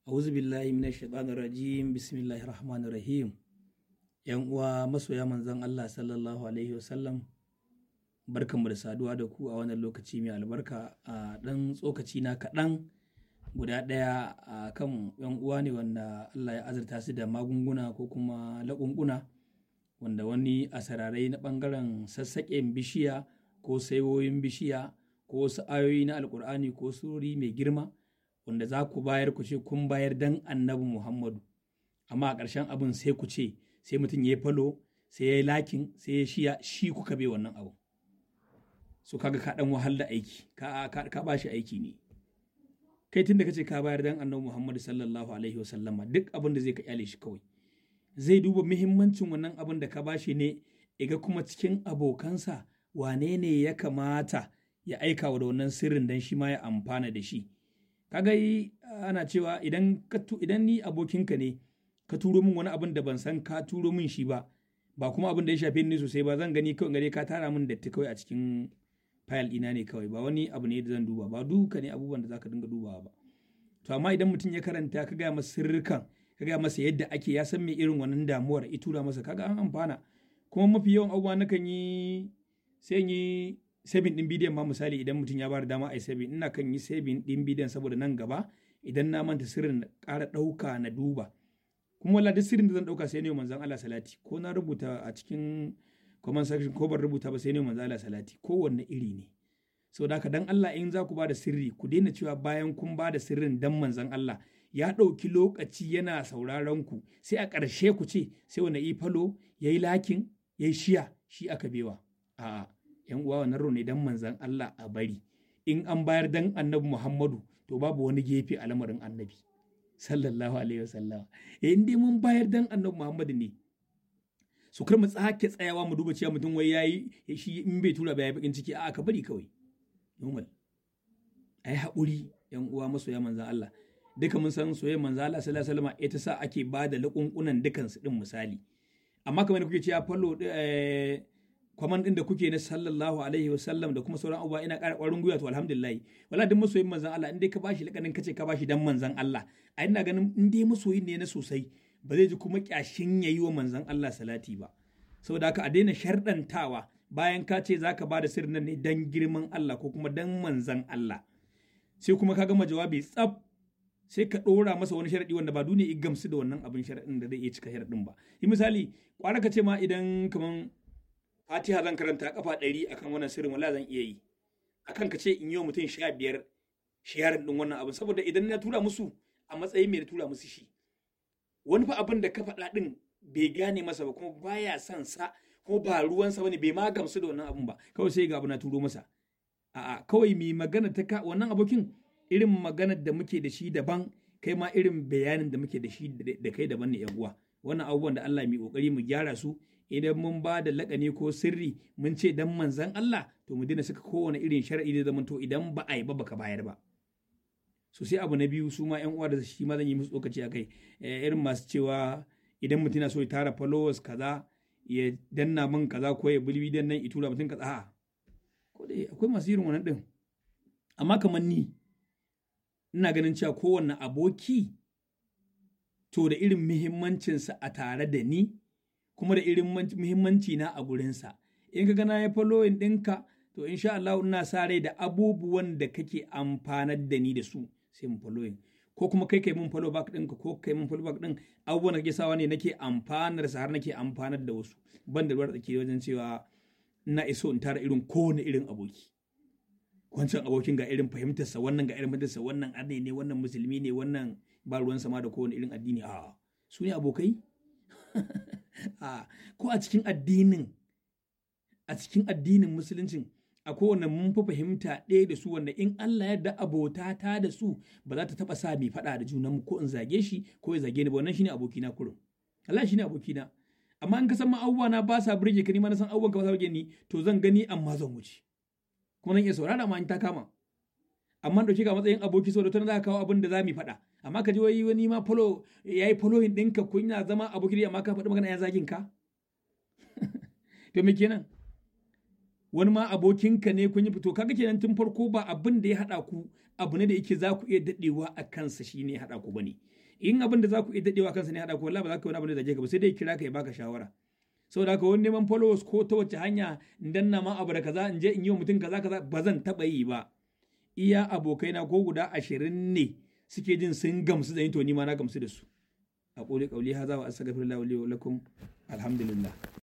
A'udhu billahi minash shaitanir rajim. Bismillahir rahmanir rahim. Yan uwa masoya manzon Allah sallallahu alaihi wasallam. Barkanmu da saduwa da ku a wannan lokaci mai albarka a dan tsokaci na kaɗan guda ɗaya a kan yan uwa ne wanda Allah ya azurta su da magunguna ko kuma laƙunƙuna wanda wani a sararai na ɓangaren sassaƙen bishiya ko saiwoyin bishiya ko wasu ayoyi na alƙur'ani ko surori mai girma wanda za ku bayar ku ce kun bayar dan annabi Muhammadu amma a ƙarshen abin sai ku ce sai mutum ya yi falo sai ya yi lakin sai ya shiya shi kuka bai wannan abu so kaga ka dan wahal da aiki ka ka, ka ba shi aiki ne kai tunda kace ka bayar dan annabi Muhammadu sallallahu alaihi wasallama duk abin da zai ka kyale shi kawai zai duba muhimmancin wannan abin da ka bashi ne iga kuma cikin abokansa wane ne ya kamata ya aika wa da wannan sirrin dan shi ma ya amfana da shi kaga ana cewa idan idan ni abokinka ne ka turo min wani abin da ban san ka turo min shi ba ba kuma abin da ya shafe ni sosai ba zan gani kawai gare ka tara min datti kawai a cikin fayil ɗina ne kawai ba wani abu ne da zan duba ba duka ne abubuwan da zaka dinga dubawa ba to amma idan mutum ya karanta ka gaya masa sirrikan ka gaya masa yadda ake ya san me irin wannan damuwar ya tura masa kaga an amfana kuma mafi yawan abubuwa nakan yi sai yi saving din bidiyon ma misali idan mutum ya bada dama a yi saving ina kan yi saving din bidiyon saboda nan gaba idan na manta sirrin na ƙara ɗauka na duba kuma wala duk sirrin da zan ɗauka sai ne manzon Allah salati ko na rubuta a cikin comment section ko ban rubuta ba sai ne manzon Allah salati kowanne iri ne saboda haka dan Allah in za ku bada sirri ku daina cewa bayan kun bada sirrin dan manzon Allah ya ɗauki lokaci yana sauraron ku sai a ƙarshe ku ce sai wani ifalo ya yi lakin ya yi shiya shi aka bewa a'a yan uwa wannan ne dan manzan Allah a bari in an bayar dan annabi Muhammadu to babu wani gefe a lamarin annabi sallallahu alaihi wasallam eh in dai mun bayar dan annabi Muhammadu ne su kar mu tsake tsayawa mu duba cewa mutum wai yayi shi in bai tura ba ya bakin ciki a ka bari kawai normal ai haƙuri yan uwa masoya manzan Allah duka mun san soyayyar manzan Allah sallallahu alaihi wasallam ita sa ake ba da laƙunƙunan dukansu din misali amma kamar kuke cewa fallo eh, kwaman din da kuke na sallallahu alaihi wa sallam da kuma sauran abubuwa ina ƙara ƙwarin gwiwa to alhamdulillah wala duk masoyin manzan Allah in dai ka bashi lakanin kace ka bashi dan manzan Allah a ina ganin in dai masoyin ne na sosai ba zai ji kuma kyashin yayi wa manzan Allah salati ba saboda haka a daina sharɗantawa bayan ka ce zaka bada sirrin nan ne dan girman Allah ko kuma dan manzan Allah sai kuma ka gama jawabi tsaf sai ka ɗora masa wani sharaɗi wanda ba duniya ya gamsu da wannan abin sharaɗin da zai iya cika sharaɗin ba yi misali kwara ka ce ma idan kaman fatiha zan karanta kafa ɗari akan wannan sirrin wala zan iya yi akan ka ce in yi wa mutum sha biyar sharing ɗin wannan abin saboda idan na tura musu a matsayin mai tura musu shi wani fa abin da ka faɗa ɗin bai gane masa ba kuma baya son sa ko ba ruwansa bane bai ma gamsu da wannan abin ba kawai sai ga abu na turo masa a'a kawai mai magana ta ka wannan abokin irin maganar da muke da shi daban kai ma irin bayanin da muke da shi da kai daban ne yan uwa wannan abubuwan da Allah mai kokari mu gyara su idan mun ba da lakani ko sirri mun ce dan manzan Allah to mu dina saka kowane irin shar'i da zaman to idan ba a yi ba baka bayar ba so sai abu na biyu su ma yan uwa da shi ma zan yi musu tsokaci a kai irin masu cewa idan mutum na so ya tara followers kaza ya danna min kaza ko ya bulbi dan nan itura mutum kaza a'a ko dai akwai masu irin wannan din amma kamar ni ina ganin cewa kowanne aboki to da irin muhimmancinsa a tare da ni kuma da irin muhimmanci na a gurinsa in ka gana ya following ɗinka to insha Allah ina sa rai da abubuwan da kake amfanar da ni da su sai mu following ko kuma kai kai mun follow back ɗinka ko kai mun follow back ɗin abubuwan da kake sawa ne nake amfanar sa har nake amfanar da wasu ban da ruwar tsaki wajen cewa ina iso in tara irin kowane irin aboki wancan abokin ga irin fahimtarsa wannan ga irin fahimtarsa wannan arne ne wannan musulmi ne wannan ba ruwan sama da kowane irin addini a su ne abokai a ko a cikin addinin a cikin addinin musuluncin a kowane mun fi fahimta ɗaya da su wanda in Allah ya da abota ta da su ba za ta taba sa mai faɗa da junanmu ko in zage shi ko ya zage ni ba wannan shine abokina kurum Allah shine abokina amma in ka san ma abubuwa na ba sa burge ka ni ma na san abubuwan ka ba sa burge ni to zan gani amma zan wuce kuma zan iya saurara ma in ta kama amma dauke ka matsayin aboki saboda tana za ka kawo abin da za mu faɗa amma ka ji wai wani ma follow yayi following ɗinka kun yana zama aboki amma ka faɗi magana ya zagin ka to me kenan wani ma abokinka ne kun yi fito kaga kenan tun farko ba abin da ya haɗa ku abu ne da yake za ku iya daɗewa a kansa shi ne haɗa ku bane in abin da za ku iya daɗewa kansa ne haɗa ko wallahi ba za ka yi wani abin da zage ka ba sai dai kira ka ya baka shawara saboda haka wani neman followers ko ta wace hanya in danna ma abu da kaza in je in yi wa mutum kaza kaza ba zan taɓa yi ba iya abokaina ko guda ashirin ne suke jin sun gamsu da ni to ni ma na gamsu da su a ƙoli ƙauli haza wa astaghfirullah wa lakum alhamdulillah